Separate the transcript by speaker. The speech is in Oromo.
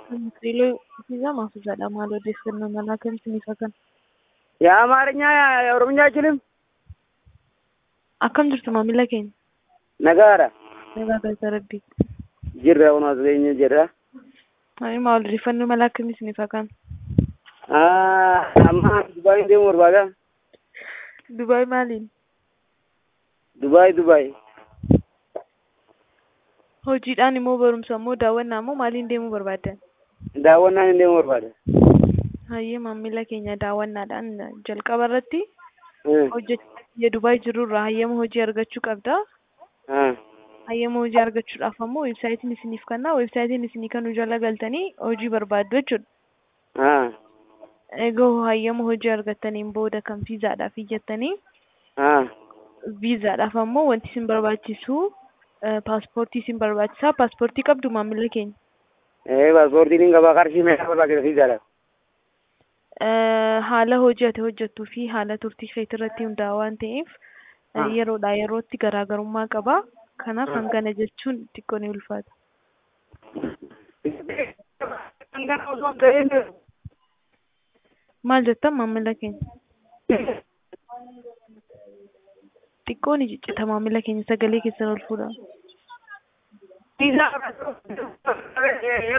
Speaker 1: Xiiloo Fiizaa Maafuusaadha. Maal odeeffannoo manaa akkamitti kan?
Speaker 2: የአማርኛ የኦሮምኛ አይችልም?
Speaker 1: Akkam jirtu maamila keenya?
Speaker 2: ነጋራ
Speaker 1: Nagaa galata rabbii.
Speaker 2: ጅራ ሆኖ አስገኘ ጅራ
Speaker 1: Ani maal odeeffannoo mala akkamitti ni kan?
Speaker 2: አማ ዱባይ እንደም ወርባጋ
Speaker 1: Dubaay maaliin?
Speaker 2: ዱባይ ዱባይ
Speaker 1: Hojiidhaan immoo barumsa immoo daawwannaa immoo maaliin deemuu barbaaddan?
Speaker 2: daawwannaan እንደም ወርባዳ
Speaker 1: Hayyee maamila keenya daawwannaadhaan jalqaba irratti hojjechuu Dubaay jirurraa hayyama hojii argachuu qabda. Hayyama hojii argachuudhaaf ammoo weebsaayitiin isiniif kenna. Weebsaayitiin isinii kennu jala galtanii hojii barbaaddu jechuudha. Egaa hayyama hojii argattaniin booda kan viizaadhaaf iyyattanii viizaadhaaf ammoo wanti isin barbaachisu paaspoortii isin barbaachisaa. Paaspoortii qabdu maamila keenya.
Speaker 2: paaspoortiin qaba qarshii meeqa barbaachisa fiizaadhaaf
Speaker 1: Haala hojii ati hojjettuu fi haala turtii keetii irratti hundaa'a waan ta'eef yeroodhaa yerootti garaagarummaa qaba. Kanaaf hangana jechuun xiqqoo ni ulfaata. Maal jettan maamila keenya? Xiqqoo ni ciccita maamila keenya sagalee keessan ol fuudhaa.